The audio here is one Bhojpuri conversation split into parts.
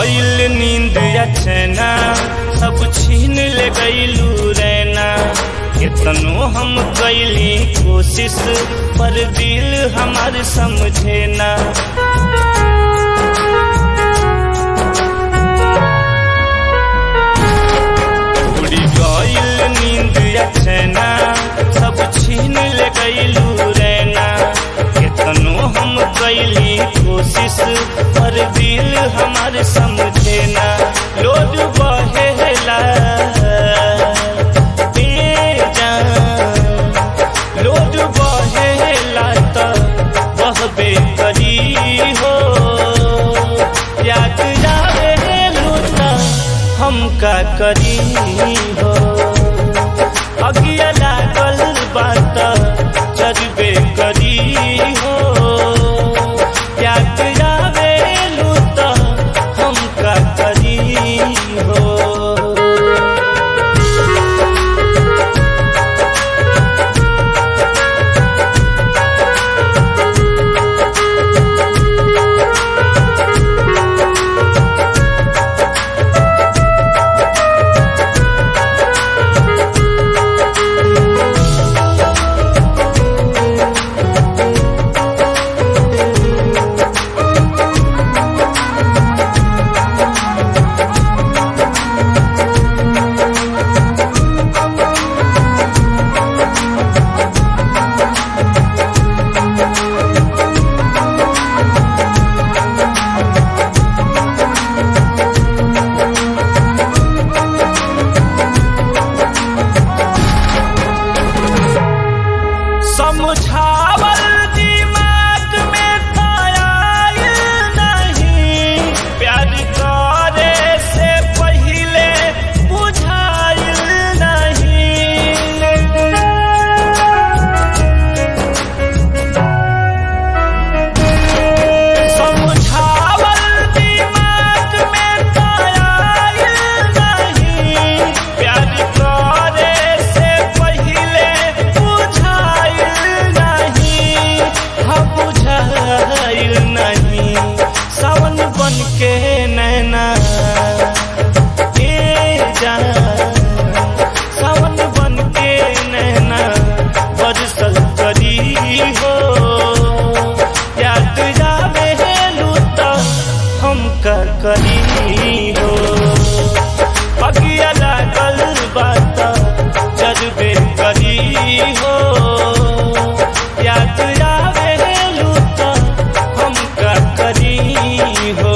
गईल नींद अचना सब छीन ले गईलू रैना कितनो हम कैली कोशिश पर दिल हमार समझे ना उड़ी गईल नींद अचना सब छीन ले गईलू रैना कितनो हम कैली कोशिश पर दिल हमार समझे ना लोड बहेला बेजान लोड बहेला त बहबे करी हो याद जावे लूटा हम का करी हो अगिया लागल बात चरबे करी हो याद जावे लूटा हम का करी हो समझावल दिमाग में था आयल नहीं प्यार करे से पहले बुझाइल नहीं समझावल दिमाग में था आयल नहीं प्यार करे से पहले बुझाइल नहीं हम बुझाइल नहीं सावन बन के नैना ए जान सावन बन के नैना बरसल करी हो याद जावे लूटा हम का करी हो अगिया लागल बात जज्बे करी हो याद आवे लूटा हम का करी हो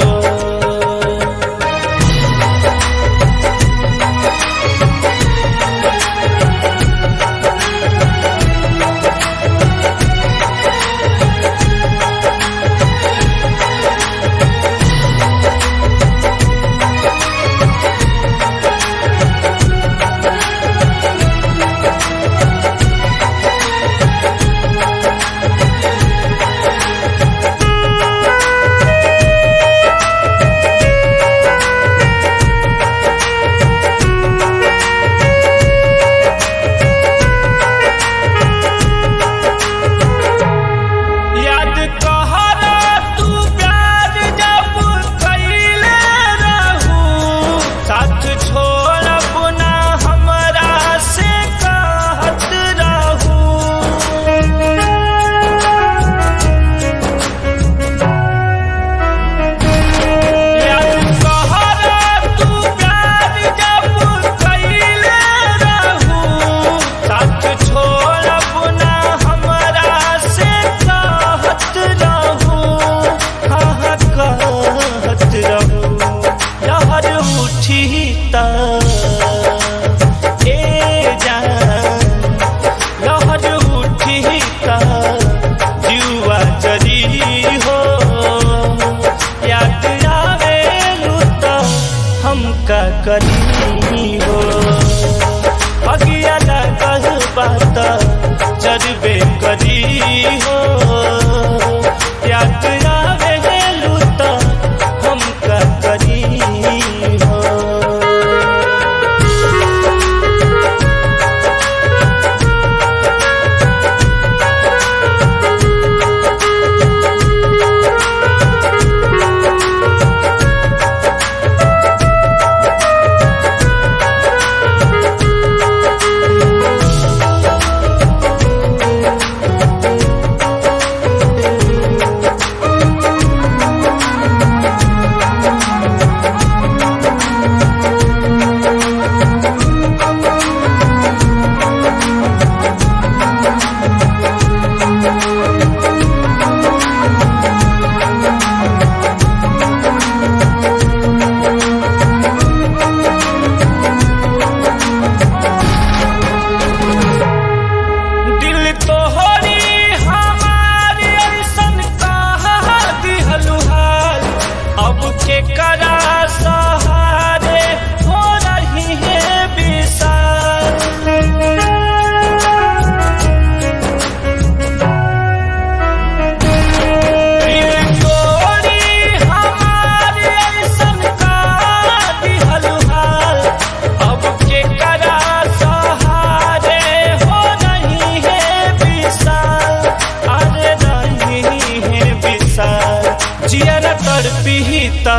त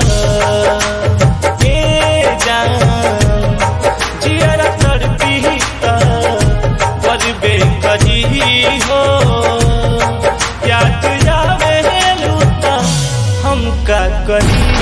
ए जान जियरा तड़पी त करबे करी हो याद आवे लूता हम का करी